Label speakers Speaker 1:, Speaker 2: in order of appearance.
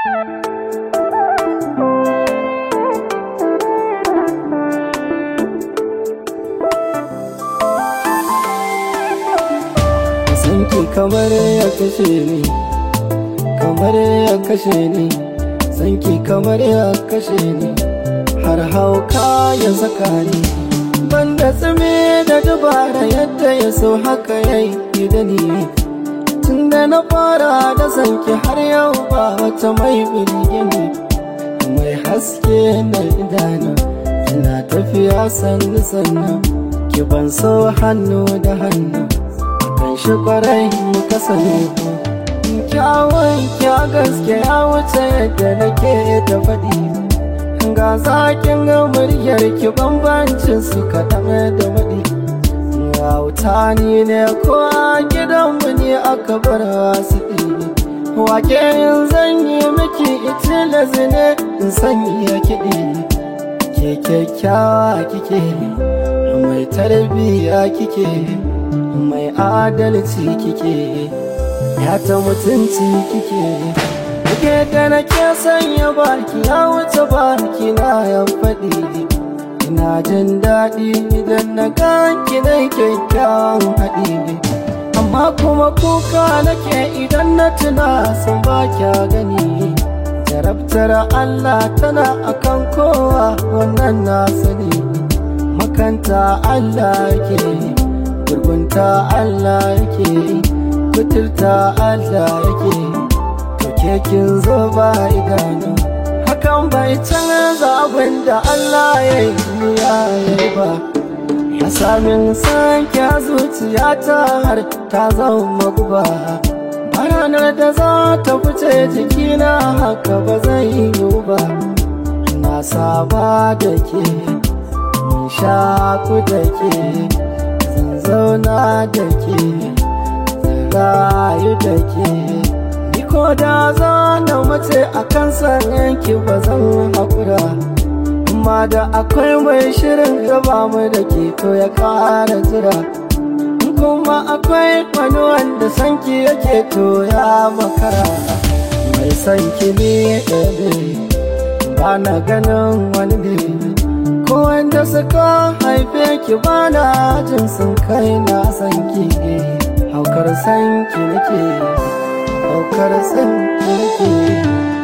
Speaker 1: sanki kamar ya kashe ni kamar ya kashe ni sanki kamar ya kashe ni har hauka ya saka ni banda tsime da dabara yadda ya so haka ya yi da ni tun da na fara da sanki har yau ba wata mai birgini mai haske na idanu ina tafiya sannu sannu ki ban so hannu da hannu kan shi kwarai muka sani kyawun kya gaske ya wuce yadda nake da faɗi ga zakin ga muryar ki bambancin su kaɗan da waɗi Wauta ni ne ko a gidanmu ne aka bar wasu ɗi Wake yin zan yi miki itila zine in sanya kiɗi Ke kyakkyawa kike mai tarbiyya kike mai adalci kike ya ta mutunci kike Kike da nake sanya baki ya wuce baki na ya faɗi Ina jin daɗi idan na ganki na kyakkyawan haɗi Amma kuma kuka nake idan na tuna sun ba kya gani Jarabtar Allah tana akan kowa wannan na sani Makanta Allah yake gurgunta Allah yake kuturta Allah yake To kekin zo ba idanu hakan bai canza abin da Allah ya yi ya yi ba ya samin sanke zuciya ta har ta zama guba ranar da za ta fice jikina haka ba zai yi ba na saba da ke mun shaku da ke zan zauna da ke zan rayu da ke ko da za na mace a kan yanki ba zan haƙura amma da akwai mai shirin gaba mu da ke to ya ƙara jira kuma akwai wani wanda sanki yake to ya makara mai sanki ne ɗaya ba na ganin wani ne ko wanda suka haife ki ba na jin sun kai na sanki haukar sanki nake ɗaukar san nake